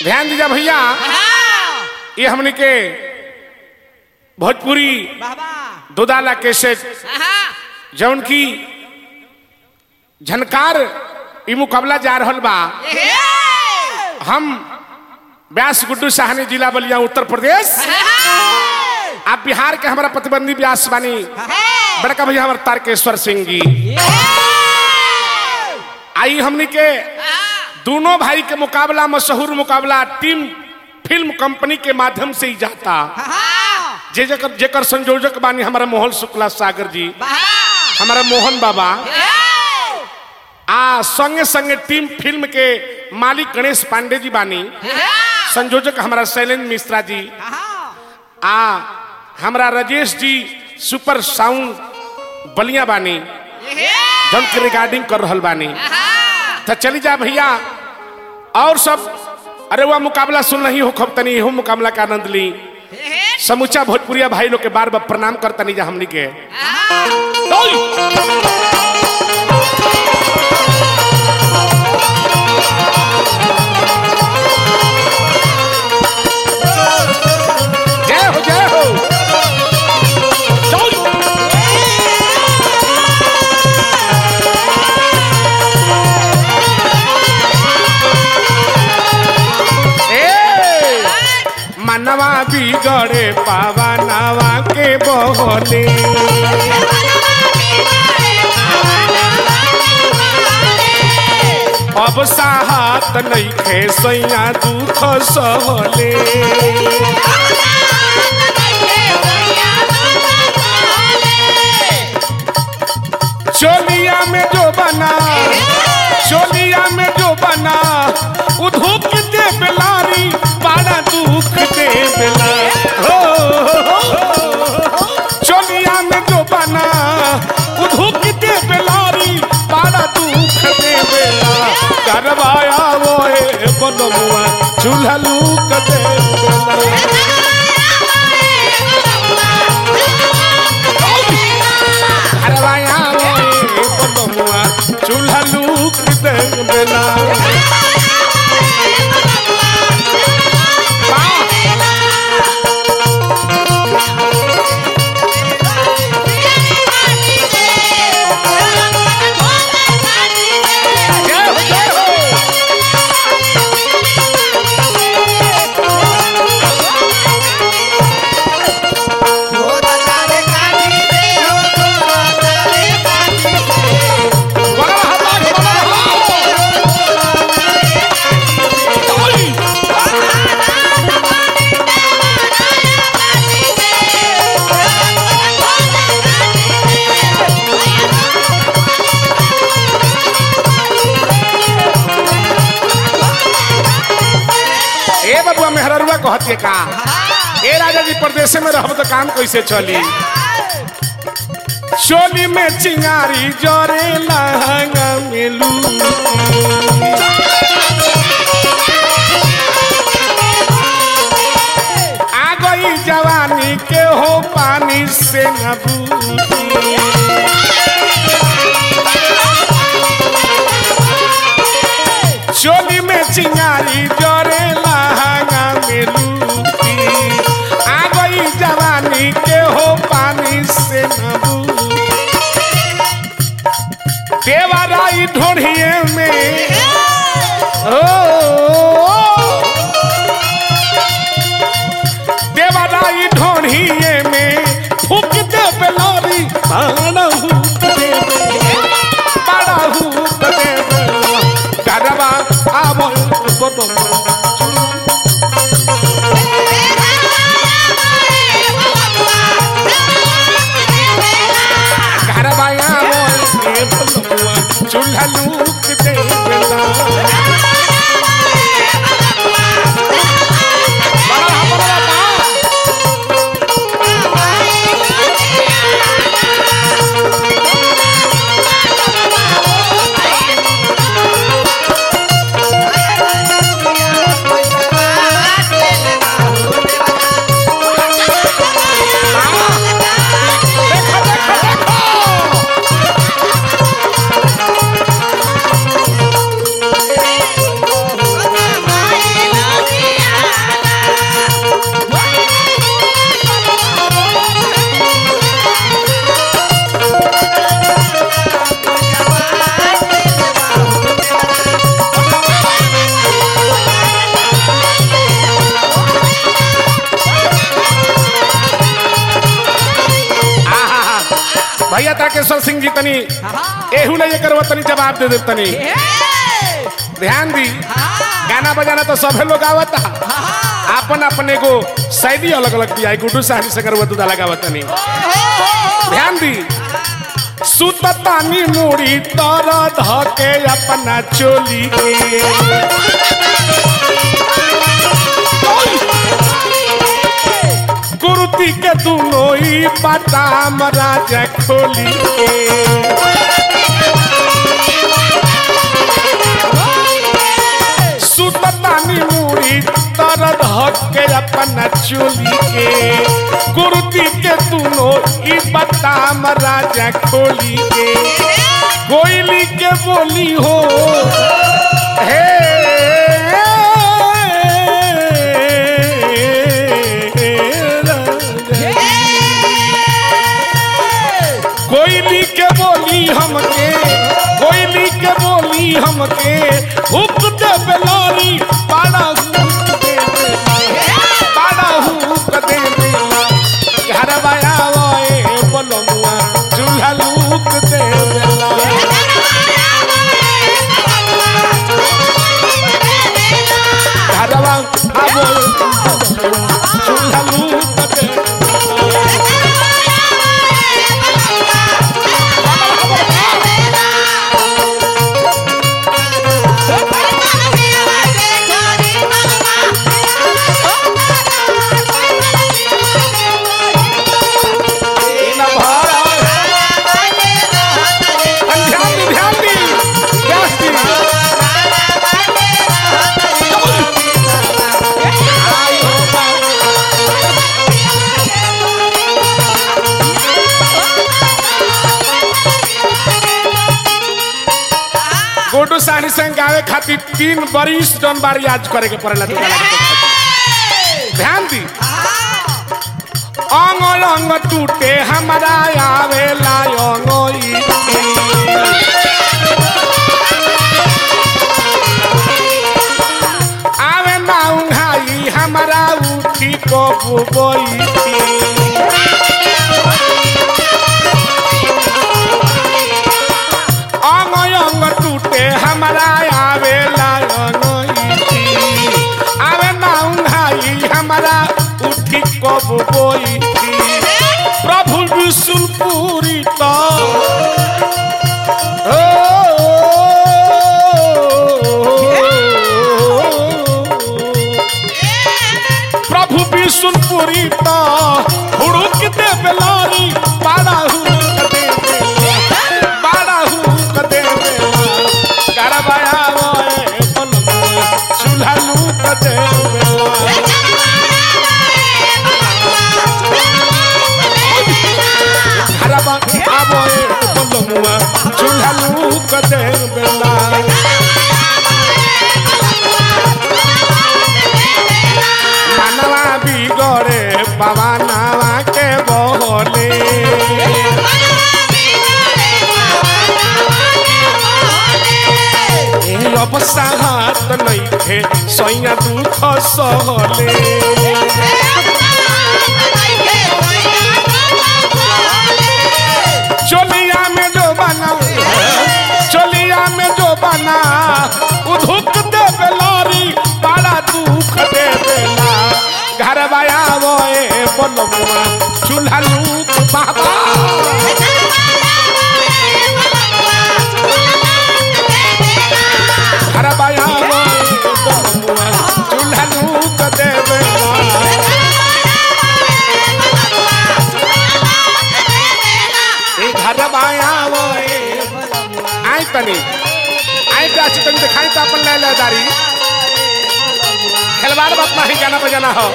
ध्यान दीजिए भैया ये हमने के भोजपुरी बाबा दुदाला कैसेट जौन की झनकार ई मुकाबला जा रहल बा हम व्यास गुड्डू साहनी जिला बलिया उत्तर प्रदेश आप बिहार के हमारा प्रतिबंधी व्यास बानी बड़का भैया हमारे तारकेश्वर सिंह जी आई हमनी के दोनों भाई के मुकाबला मशहूर मुकाबला टीम फिल्म कंपनी के माध्यम से ही जाता जे जकर जेकर संयोजक बानी हमारा मोहन शुक्ला सागर जी हमारा मोहन बाबा आ संगे संगे टीम फिल्म के मालिक गणेश पांडे जी बानी संयोजक हमारा शैलेंद्र मिश्रा जी आ हमारा राजेश जी सुपर साउंड बलिया बानी जम के रिकॉर्डिंग कर रहल बानी तो चली जा भैया और सब अरे वह मुकाबला सुन रही हो खब तनी हो मुकाबला का आनंद ली समूचा भोजपुरिया भाई लोग के बार बार प्रणाम करतनी जा हमनी के जय हो जय हो चल। ए मनवा बिगड़े पावा नावा के बहने अब साहत नहीं खे सैया दुख सहले चोलिया में जो बना चोलिया में जो बना उधुक दे बेलारी बड़ा दुख दे बेला हो चोलिया में जो बना उधुक दे बेलारी बड़ा दुख दे बेला करवाया वो है बनमुआ चूल्हा लूक दे बेला करवाया वो है बनमुआ चूल्हा लूक दे बेला जय हो जय हो बड़ा हवा बड़ा हवा ए बबुआ मेहररुआ कहतिए का ए राजा जी प्रदेश में रहब तो काम कैसे चली चोली में चिंगारी जरे लहंगा मिलू आ गई जवानी के हो पानी से न बूझी चोली में चिंगारी जरे लहंगा में लूटी आ गई जवानी के हो पानी से नबू देवराई ढोढ़िए में ओ देवराई ढोढ़िए में फूक दे बेलोरी बड़ा हुक दे बड़ा हुक दे गरबा आवो बोलो घरवाया मोर के बलुआ चूल्हा लूक दे बेला बड़ा बड़ा बा देखो देखो देखो जी तनी एहू ले एकर तनी जवाब दे दे तनी ध्यान दी गाना बजाना तो सभे लोग आवता अपन अपने को शैली अलग अलग दिया गुड्डू साहनी से करवा दूधा लगावत तनी ध्यान दी सुततानी मुड़ी तर धके अपना चोली के कुर्ती के दुनो ही बादाम राजा खोली के सुततानी मुड़ी तर धके अपना चोली के कुर्ती के दुनो ही बादाम राजा खोली के कोयली के बोली हो हे कोयली के बोली हमके कोयली के बोली हमके हुक दे बेलोरी पाड़ा हुक दे बेला पाड़ा हुक दे बेला घर बाया वाए बोलमुआ चूल्हा लूक दे बेला घरवा आबो चूल्हा लूक दे ना भाड़ा ध्यान दी ध्यान दी व्यास दी आई हो बा- गोडू सानी संग गावे खातिर तीन बरिस जन बार याद करे के पड़ेला तू गाना के खातिर। ध्यान दी अंग अंग टूटे हमारा आवे लायोई आवे ना उंघाई हमारा उठी को बुबई अंग अंग टूटे हमारा आवे लायोई आवे ना उंघाई हमारा उठी को बुबई प्रभु विष्णुपुरी तो प्रभु विष्णुपुरी तो हुड़ुक दे बेलारी पाड़ा हुक दे बेला पाड़ा हुक दे बेला करबाया रोए बनवा चूल्हा लूक दे बेला हरबा आबो ए बोलमुआ चूल्हा लूक दे बेला मनवा बिगड़े पवनवा के बोले ए अब साहत नइखे सैया दुख सहले चोलिया में जो बना चोलिया में जो बना उधुक दे बेलारी बड़ा दुख दे बेला घर बाया बोए बोलमुआ चूल्हा लूक बाबा घर बाया बोए बोलमुआ चूल्हा लूक दे बेला ए घर बाया बोए आई तनी आई प्राची तनी दिखाई तो अपन ले ले दारी खिलवाड़ बात नहीं गाना बजाना हो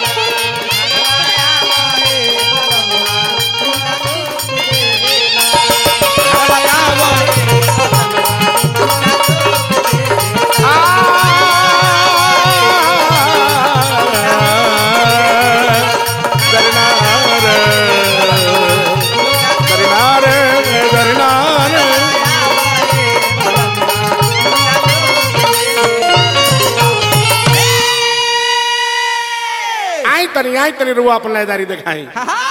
घर बाया बोए आई तनी आई तनी रुआ अपन लयदारी दिखाई